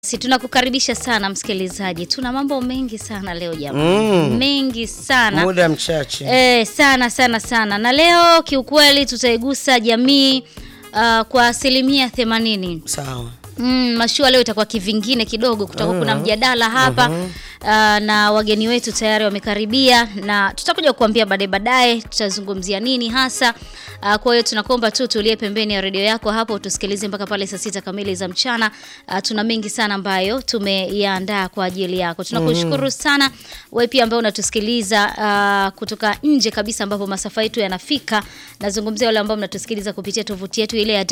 Si tunakukaribisha sana msikilizaji, tuna mambo mengi sana leo jamani, Mm. mengi sana muda mchache eh, sana sana sana, na leo kiukweli tutaigusa jamii uh, kwa asilimia themanini. sawa. Mm, mashua leo itakuwa kivingine kidogo, kutakuwa kuna mjadala hapa uh, na wageni wetu tayari wamekaribia, na tutakuja kukuambia baadaye baadaye tutazungumzia nini hasa. Uh, kwa hiyo tunakuomba tu tulie pembeni ya redio yako hapo tusikilize mpaka pale saa sita kamili za mchana. Uh, tuna mengi sana ambayo tumeyaandaa kwa ajili yako. Tunakushukuru sana wewe pia ambaye unatusikiliza uh, kutoka nje kabisa ambapo masafa yetu yanafika. Nazungumzia wale ambao mnatusikiliza kupitia tovuti yetu ile ya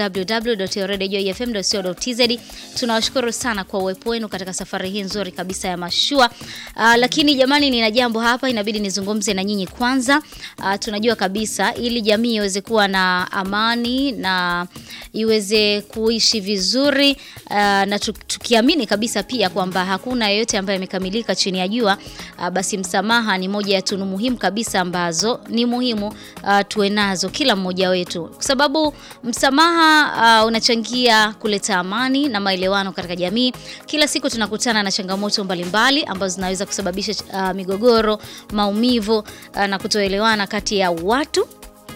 www.radiojoyfm.co.tz. Tunawashukuru sana kwa uwepo wenu katika safari hii nzuri kabisa ya mashua. Uh, lakini jamani, nina jambo hapa inabidi nizungumze na nyinyi kwanza. Uh, tunajua kabisa ili jamii iweze kuwa na amani na iweze kuishi vizuri uh, na tu- tukiamini kabisa pia kwamba hakuna yeyote ambaye amekamilika chini ya jua uh, basi msamaha ni moja ya tunu muhimu kabisa ambazo ni muhimu uh, tuwe nazo kila mmoja wetu, kwa sababu msamaha uh, unachangia kuleta amani na maelewano katika jamii. Kila siku tunakutana na changamoto mbalimbali ambazo zinaweza kusababisha uh, migogoro, maumivu uh, na kutoelewana kati ya watu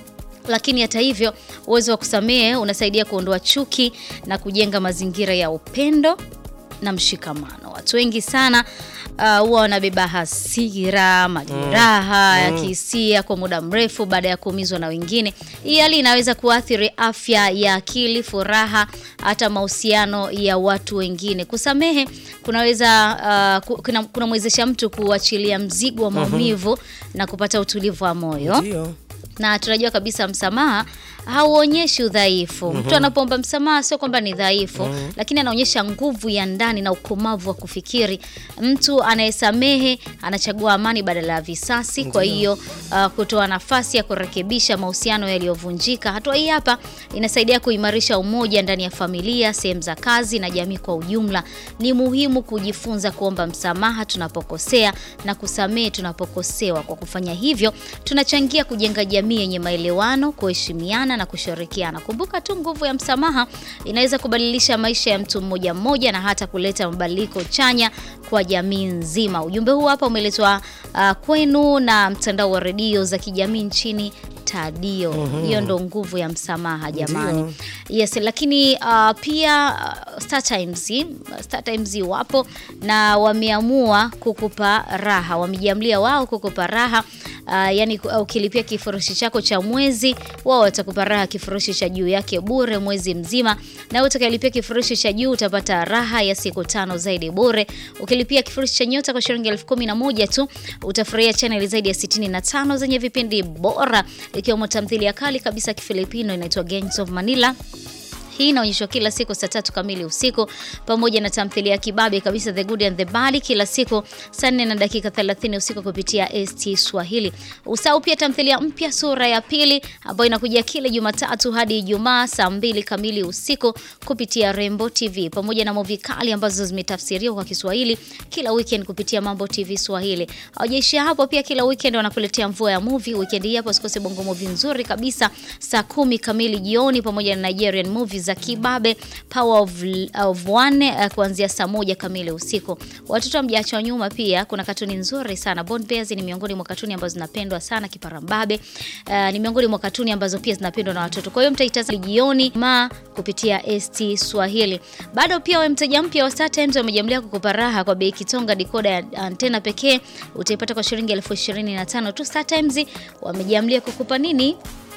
lakini hata hivyo uwezo wa kusamehe unasaidia kuondoa chuki na kujenga mazingira ya upendo na mshikamano. Watu wengi sana uh, huwa wanabeba hasira, majeraha ya kihisia kwa muda mrefu baada ya kuumizwa na wengine. Hii hali inaweza kuathiri afya ya akili, furaha, hata mahusiano ya watu wengine. Kusamehe kunaweza uh, ku- kuna- kunamwezesha mtu kuachilia mzigo wa maumivu na kupata utulivu wa moyo Ndio. na tunajua kabisa msamaha hauonyeshi udhaifu. Mtu anapoomba msamaha sio kwamba ni dhaifu, lakini anaonyesha nguvu ya ndani na ukomavu wa kufikiri. Mtu anayesamehe anachagua amani badala ya visasi, kwa hiyo uh, kutoa nafasi ya kurekebisha mahusiano yaliyovunjika. Hatua hii hapa inasaidia kuimarisha umoja ndani ya familia, sehemu za kazi na jamii kwa ujumla. Ni muhimu kujifunza kuomba msamaha tunapokosea na kusamehe tunapokosewa. Kwa kufanya hivyo, tunachangia kujenga jamii yenye maelewano, kuheshimiana na kushirikiana. Kumbuka tu nguvu ya msamaha inaweza kubadilisha maisha ya mtu mmoja mmoja na hata kuleta mabadiliko chanya kwa jamii nzima. Ujumbe huu hapa umeletwa uh, kwenu na mtandao wa redio za kijamii nchini Tadio. Hiyo ndo nguvu ya msamaha jamani. Yes, lakini uh, pia uh, Star Times, Star Times wapo na wameamua kukupa raha, wamejiamlia wao kukupa raha uh, yani uh, ukilipia kifurushi chako cha mwezi, wao watakupa raha kifurushi cha juu yake bure mwezi mzima, na utakayelipia kifurushi cha juu utapata raha ya siku tano zaidi bure. Ukilipia kifurushi cha nyota kwa shilingi elfu kumi na moja tu utafurahia chaneli zaidi ya 65 zenye vipindi bora ikiwemo tamthilia kali kabisa ya Kifilipino inaitwa Gangs of Manila. Hii inaonyeshwa kila siku saa tatu kamili usiku pamoja na tamthilia ya kibabe kabisa The Good and the Bad kila siku saa nne na dakika 30 usiku kupitia ST Swahili. Usahau pia tamthilia mpya sura ya pili ambayo inakujia kila Jumatatu hadi Ijumaa saa mbili kamili usiku kupitia Rembo TV pamoja na movie kali ambazo zimetafsiriwa kwa Kiswahili kila weekend kupitia Mambo TV Swahili. Hawajaishia hapo, pia kila weekend wanakuletea mvua ya movie. Weekend hii hapo usikose bongo movie nzuri kabisa saa kumi kamili jioni pamoja na Nigerian movies za kibabe Power of, of One uh, kuanzia saa moja kamili usiku. Watoto hamjaachwa nyuma, pia kuna katuni nzuri sana. Bond Bears ni miongoni mwa katuni ambazo zinapendwa sana. Kiparambabe uh, ni miongoni mwa katuni ambazo pia zinapendwa na watoto. Kwa hiyo mtaitazama jioni ma kupitia ST Swahili. Bado pia wewe mteja mpya wa Star Times wamejamlia kukupa raha kwa bei kitonga dikoda ya antena pekee utaipata kwa shilingi elfu ishirini na tano tu. Star Times wamejamlia kukupa nini?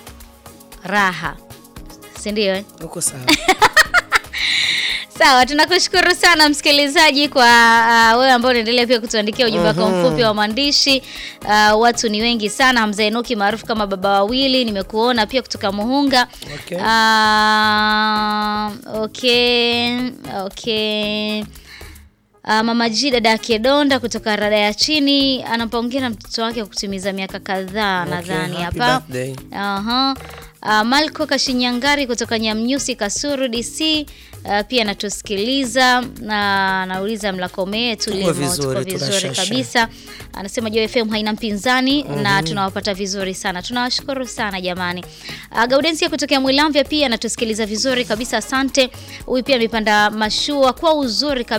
Raha, si ndio? eh? Uko sawa. Sawa, tunakushukuru sana msikilizaji kwa uh, wewe ambao unaendelea pia kutuandikia ujumbe wako mfupi wa maandishi. Uh, watu ni wengi sana. Hamza Enoki maarufu kama baba wawili, nimekuona pia kutoka Muhunga. Okay. Uh, okay, okay. Uh, mama G dada yake Donda kutoka rada ya chini anampongera mtoto wake kwa kutimiza miaka kadhaa Okay, nadhani happy hapa. birthday. Aha. Uh, Malko Kashinyangari kutoka Nyamnyusi Kasuru DC uh, pia anatusikiliza na anauliza mlakomee tulimo vizuri, tuko vizuri tunashasha. kabisa. Anasema Joy FM haina mpinzani na tunawapata vizuri sana. Tunawashukuru sana jamani. Uh, Gaudensia kutokea Mwilamvya pia anatusikiliza vizuri kabisa, asante. Huyu pia amepanda mashua kwa uzuri kabisa.